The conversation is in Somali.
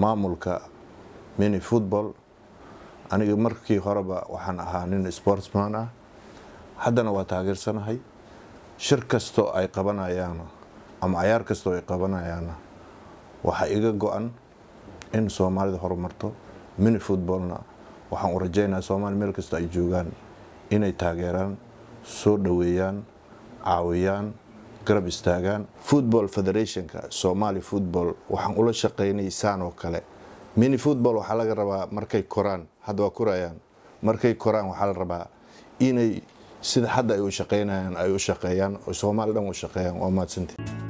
maamulka mini football aniga markii horeba waxaan ahaa nin sportsman ah haddana waa taageersanahay shir kastoo ay qabanayaan ama cayaar kastoo ay qabanayaanna waxaa iga go-an in soomaalida horumarto mini footballna waxaan u rajaynayaa soomaali meel kastoo ay joogaan inay taageeraan soo dhoweeyaan caawiyaan garab istaagaan football federationka somali football waxaan ula shaqaynay saan oo kale mini football waxaa laga rabaa markay koraan hadda waa korayaan markay koraan waxaa la rabaa inay sida hadda ay u shaqaynayaan ay u shaqeeyaan oo soomaali dhan u shaqeeyaan waa mahadsantii